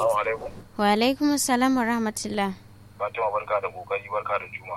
Assalamu alaikum. Wa alaikum assalam wa rahmatullah. Fatima barka da kokari barka da juma.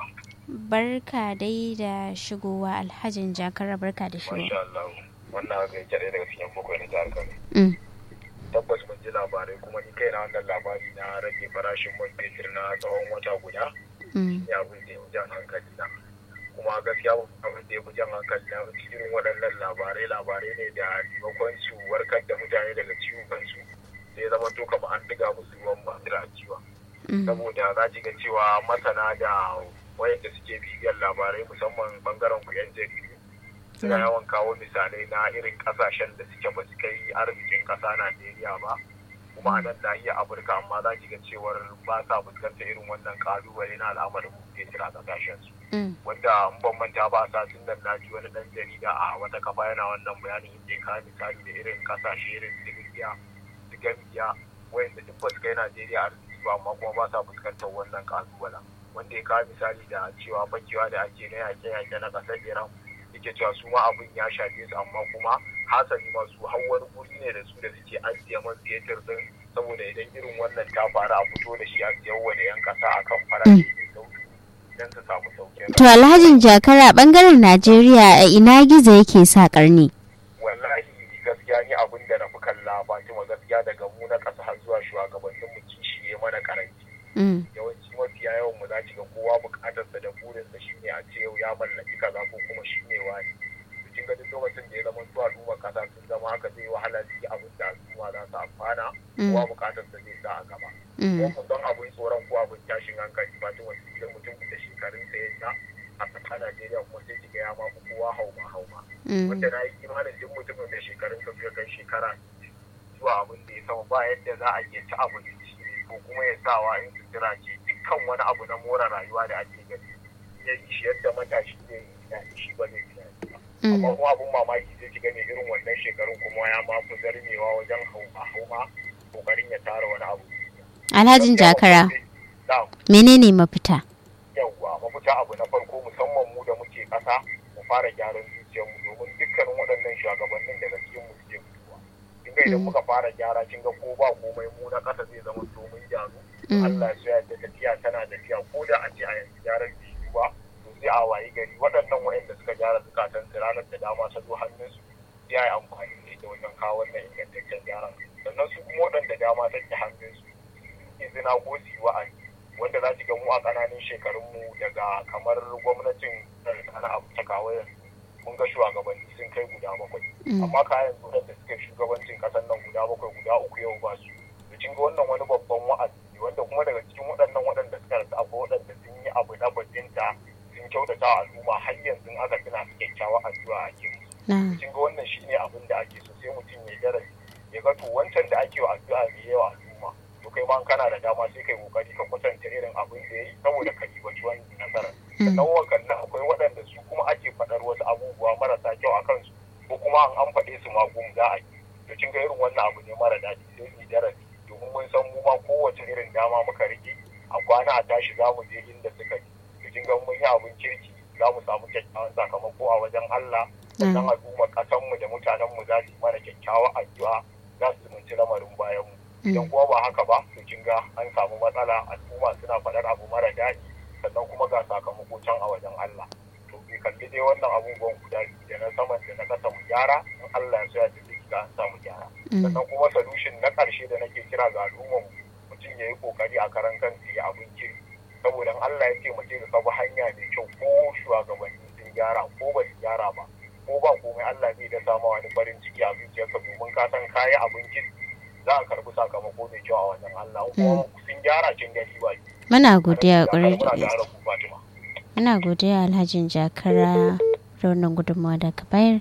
Barka dai da shigowa alhajin jakara barka da shigowa. Masha Allah. Wannan haka yake ɗaya daga cikin bakwai na jihar Kano. Mm. Tabbas mun ji labarai kuma ni kaina wannan labari na rage farashin man fetur na tsawon wata guda. Mm. Ya abin da ya fi jan hankali na. Kuma gaskiya abin da ya fi jan hankali na irin waɗannan labarai labarai ne da maimakon su warkar da mutane daga ciwon kansu. Sai zama to kamar an diga musu ruwan basira a ciwon. Mm. saboda za ki ga cewa masana da wayanda suke bibiyar labarai musamman bangaren ku yan jaridu suna Mm. yawan kawo misalai na irin kasashen da suke ba su kai arzikin kasa Najeriya ba kuma a nan nahiyar Afirka amma za ki ga cewar ba sa fuskantar irin wannan kalubale na al'amarin fetur a kasashen su Mm. wanda in ban manta ba sa tun nan na ji wani dan jarida a wata kafa yana wannan bayanin inda ya kawo misali da irin kasashe irin su Libya su Gambia wayanda duk ba su kai Najeriya arziki ba amma kuma ba sa fuskantar wannan kalubalen wanda ya kawo misali da cewa bakewa da ake na yaƙe-yaƙe na ƙasar Iran yake cewa su ma abin ya shafe su amma kuma hasali ma su har wani guri ne da su da suke ajiye man fetur din saboda idan irin wannan ta faru a fito da shi a siyarwa da 'yan ƙasa akan farashi mai sauki don su samu sauƙin To alhajin jakara bangaren Najeriya a ina gizo yake sa karni. wallahi gaskiya ni abin da na fi kalla Fatima gaskiya daga mu na ƙasa har zuwa shugabannin mu kishi ya mana karanci Mm. yawanci mafiya yawan mu za ki ga kowa buƙatarsa da burinsa shine a ce yau ya mallaki kaza ko kuma shi ne wani to kin ga duk lokacin da ya zama to al'umma kasa sun zama haka zai wahala su yi abin da al'umma za su amfana kowa buƙatarsa zai sa a gaba ko Mm. ku don abin tsoron ko abin tashin hankali Fatima da mutum da shekarunsa ya ja a ƙasa Najeriya kuma sai ki ga ya ma fi kowa hauma hauma Mm. wanda na yi imanin duk mutumin da shekarun ka suka kai shekara zuwa abin da ya sama ba yadda za a iya ci abinci ko kuma ya sawa in sutura ce dukkan wani abu na more rayuwa da ake gani ya yi shi yadda matashi zai yi tunani shi ba zai tunani ba amma Mm. kuma abin mamaki sai ki gani irin wannan shekarun kuma ya ma fi zarmewa wajen hauma hauma kokarin ya tara wani abu Alhajin jakara Na'am. menene mafita? yawwa mafita abu na farko musamman mu da muke ƙasa mu fara gyaran zuciyarmu domin dukkanin waɗannan shugabannin daga cikin mu suke fitowa kin ga idan Mm. muka fara gyara kin ga ko ba komai mu na ƙasa zai zama domin gyaru Mm. Allah ya so ya da tafiya tana tafiya ko da a ce a yanzu gyaran bai yi ba to sai a wayi gari waɗannan waɗanda suka gyara zukatan su ranar da dama ta zo hannunsu sai a yi amfani da ita wajen kawo wannan ingantaccen gyaran sannan su kuma waɗanda dama take hannunsu izina ko su yi wa'azi wanda za ki ga mu a ƙananan shekarunmu daga kamar gwamnatin ana abu ta kawo yanzu mun ga shugabanni sun kai guda bakwai Mm. amma kayan su da suka shugabancin ƙasar nan guda bakwai guda uku yau ba su to kin ga wannan wani babban wa'azi ne wanda kuma daga cikin waɗannan waɗanda suka rasu akwai waɗanda sun yi abu na bajinta sun kyautata wa al'umma har yanzu in aka tuna su kyakkyawa addu'a ake musu Na. kin ga wannan shine abin da ake so sai mutum ya darasi ya ga to wancan da ake wa addu'a mai yawa al'umma to kai ma in kana da dama sai kai kokari ka kwatanta irin abin da yayi saboda ka ribaci wannan nasarar Mm. sannan wakannan akwai waɗanda su kuma ake faɗar wasu abubuwa marasa kyau a kansu ko kuma an an faɗe su ma gum za a yi to kin ga irin wannan abu ne mara daɗi sai mu yi darasi domin mun san mu ma kowace irin dama muka rike a kwana a tashi za mu je inda suka yi to kin ga mun yi abin kirki za mu samu kyakkyawan sakamako a wajen Allah sannan al'ummar ƙasanmu da mutanenmu za su yi mana kyakkyawan addu'a za su zumunci lamarin bayanmu idan kuma ba haka ba to kin ga an samu matsala al'umma suna faɗar abu mara daɗi sannan kuma ga sakamako can a wajen Allah to bai kalli dai wannan abubuwan guda biyu da na saman da na kasa mu gyara in Allah ya so ya tafi ga an samu gyara Mm. sannan kuma solution na ƙarshe da nake kira ga al'ummar mutum ya yi kokari a karan kansa ya abin kirki saboda in Allah ya taimake ka bi hanya mai kyau ko shugabanni sun gyara ko ba su gyara ba ko ba komai Allah zai da sama wani farin ciki a zuciyarka domin ka san kayi abin kirki za a karbi sakamako mai kyau a wajen Allah in kuma sun gyara kin gani ba Muna godiya ƙwarai da Muna gaske. tare ku Fatima Muna godiya Alhajin Jakara da wannan gudunmawa da ka bayar.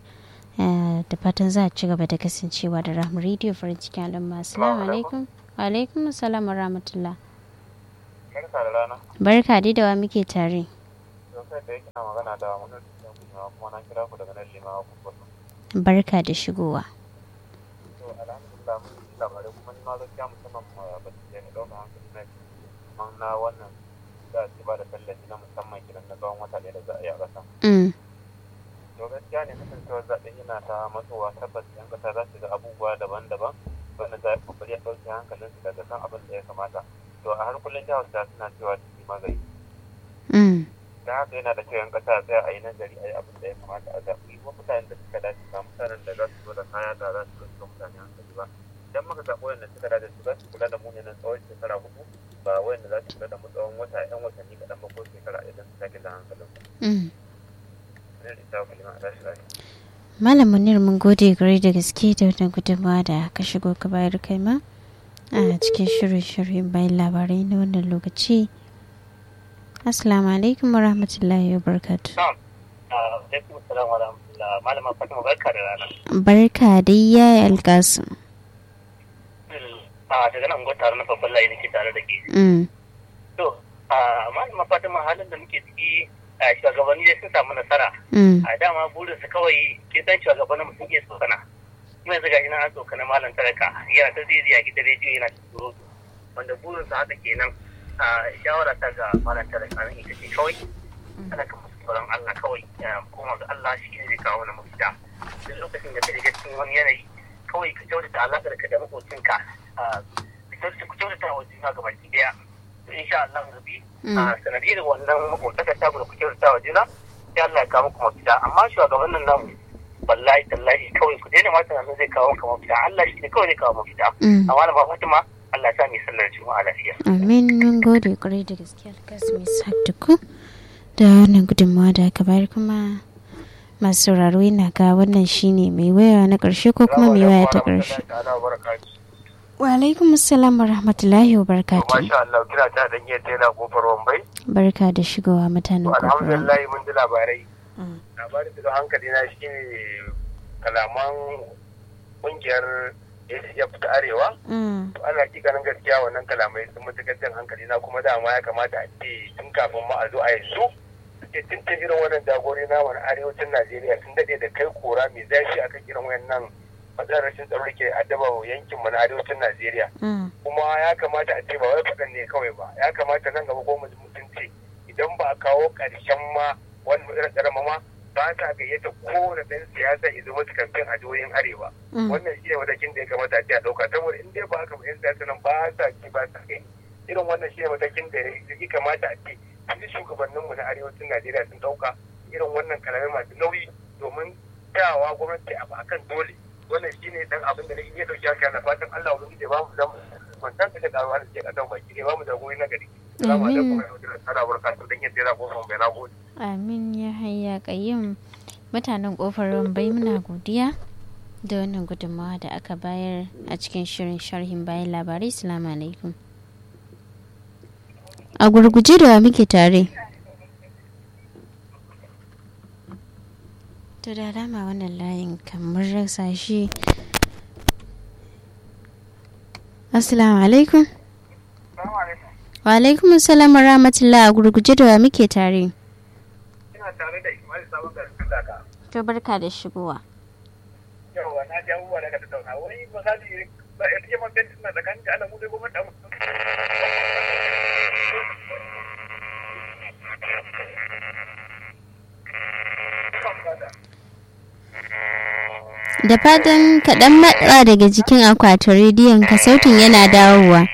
Eh, Da fatan za a ci gaba da kasancewa da Rahmu Radio farin cikin al'umma. Assalamu alaikum. Wa alaikum assalam wa rahmatullah. Barka da rana Barka dai da wa muke tare. sosai da yake na magana da wani da kuma kuma na kira ku daga nan limawa ku kwato Barka da shigowa. to alhamdulillah mun ji labarai kuma ni ma gaskiya musamman ma ba su ne ɗauna hankali na kuma na wannan za a ci ba da tallafi na musamman kiran na tsawon wata ɗaya da za a yi a ƙasa Mm. to gaskiya ne kasancewar zaɓen yana ta matsowa tabbas yan ƙasa za su ga abubuwa daban-daban bana da kokari ya ɗauke hankalin su daga kan abin da ya kamata to a har kullum jihar ta suna cewa ciki magani Mm. da haka yana da kyau yan ƙasa tsaya a yi nazari a yi abin da ya kamata a zaɓi kuma mutanen da suka dace ba mutanen da za su zo da kaya da za su zo mutane hankali ba idan muka zaɓi wanda suka dace su za su kula da mu ne nan tsawon shekara hudu ba wanda za su kula da mu tsawon wata yan watanni kaɗan ba ko shekara idan su sake da hankalin su. Mm. Ne da ita kalima a tashi lafiya. Malam Munir mun gode gare da gaske da wannan gudunmawa da ka shigo ka bayar kai ma a cikin shirin-shirin bayan labarai na wannan lokaci. Assalamu alaikum wa rahmatullahi wa barakatu. alaikum salam wa rahmatullah malama fatima barka da rana Barka da yayi alkasu. a daga nan gwata na babban layi nake tare da ke Mm. to a malama fatima halin da muke ciki a shugabanni dai sun samu nasara Mm. a dama burin su kawai ke san shugabannin mutum iya tsokana kuma yanzu gashi na an tsokana malam talaka yana ta zizi a gidan rediyo yana ta surutu wanda burin su haka kenan a shawara ta ga malam talaka nan ita ce kawai talaka musu tsoron Allah kawai ya koma ga Allah shi ne zai kawo na mafita duk lokacin da ka shiga cikin wani yanayi kawai ka kyautata alaƙar ka da maƙocinka a ka kyautata ku kyautata wa juna ga baki daya to insha Allah rabi a sanadiyar wannan maƙotaka ta ku kyautata wa juna sai Allah ya kawo muku mafita amma shugabannin nan wallahi tallahi kawai ku daina ma tunanin zai kawo muku mafita Allah shi ne kawai zai kawo mafita Mm. amma da Fatima Allah ya sa mu yi sallar juma'a lafiya Amin mun gode kwarai da gaske alkasu mai saktuku da wannan gudunmawa da aka bayar kuma masu sauraro yana ga wannan shine mai waya na ƙarshe ko kuma mai waya ta ƙarshe. Wa alaikum assalam wa rahmatullahi wa barakatuh. Masha Allah kira ta dan iya tela kofar Wambai. Barka da shigowa mutanen To kofar. alhamdulillah mun ji labarai. Mm. Labarin da hankali na shi ne kalaman kungiyar ya fita arewa. Mm. To ana ganin gaskiya wannan kalamai sun matuƙar jan hankali na kuma dama ya kamata a ce tun kafin ma a zo a yanzu. Ce tun ta irin wannan jagori na wani arewacin Najeriya sun daɗe da kai kora mai zafi akan irin wayannan matsalar rashin tsaro da ke addaba yankin mu na arewacin Najeriya. Mm. kuma ya kamata a ce ba wai faɗan ne kawai ba ya kamata nan gaba ko mutunci idan ba a kawo ƙarshen ma wani matsalar tsaro ma ba ta gayyata kowane ɗan siyasa ya zama su kamfen a jihohin arewa Mm. wannan shi ne matakin da ya kamata a ce a ɗauka saboda in dai ba haka ba 'yan siyasa nan ba sa ci ba sa kai irin wannan shi ne matakin da ya kamata a ce duk shugabanninmu na arewacin najeriya sun ɗauka irin wannan kalamai masu nauyi domin tsayawa gwamnati abu akan dole wannan shi ne dan abin da na iya ɗauki haka na fatan allah wani ya ba mu zama kwantar da karuwa da ke ƙasar baki ne ba mu jagori na gari Salamu alaikum wa rahmatullahi wa barakatuhu dan yadda ya ko bai na gode Amin ya hayya kayyum mutanen kofar bai muna godiya da wannan gudunmawa da aka bayar a cikin shirin sharhin bayan labarai salamu alaikum a gurguje da wa muke tare to da dama wannan layin kamar rasa shi assalamu alaikum wa alaikum assalam wa rahmatullah a gurguje da wa muke tare ina tare da Ismail Sabon garin Kandaka to barka da shigowa yawa na ji abubuwa daga tattauna wani misali ba ya take mafi suna tsakanin da alamu dai gwamnati abu da fatan kaɗan matsa daga jikin akwatin rediyon ka sautin yana dawowa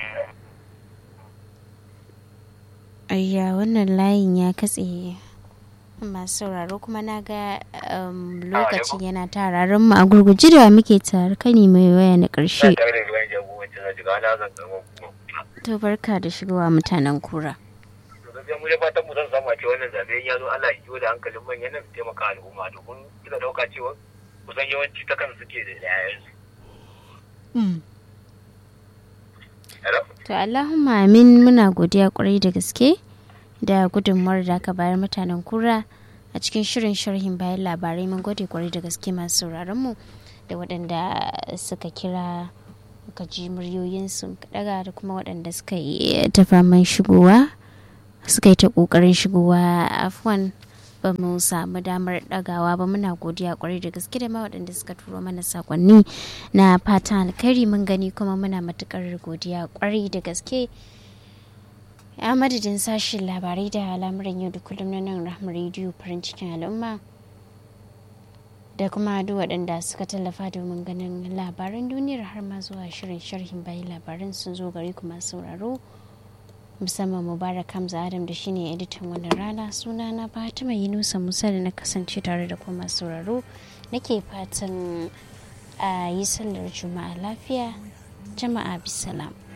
ayya wannan layin ya katse masu sauraro kuma na ga um, lokaci yana tararen mu a gurguje da muke tare kani mai waya na ƙarshe tare da ruwan jagorancin na jiga na zan karɓar kuma to barka da shigowa mutanen kura to gaskiya mu dai fatan mu zan samu a ce wannan zabe ya zo Allah ya kiwo da hankalin manyan nan su taimaka al'umma domin kila dauka cewa kusan yawanci ta kan suke da yayansu hello to allahumma amin muna godiya kwarai da gaske da gudunmuwar da aka bayar mutanen kura a cikin shirin sharhin bayan labarai mun gode kwarai da gaske masu sauraron mu da waɗanda suka kira ka ji muryoyinsu daga da kuma waɗanda suka yi ta faman shigowa suka yi ta ƙoƙarin shigowa afwan ba mu samu damar ɗagawa ba muna godiya kwarai da gaske da ma waɗanda suka turo mana sakonni na fata alkhairi mun gani kuma muna matukar godiya kwarai da gaske a madadin sashen labarai da al'amuran yau da kullum na nan rahama rediyo farin cikin al'umma da kuma duk waɗanda suka tallafa domin ganin labaran duniyar har ma zuwa shirin sharhin bayan labaran sun zo gari kuma sauraro musamman mubarak hamza adam da shine editan wannan rana suna na fatima yunusa musa da na kasance tare da kuma sauraro nake fatan a yi sallar juma'a lafiya jama'a bisalam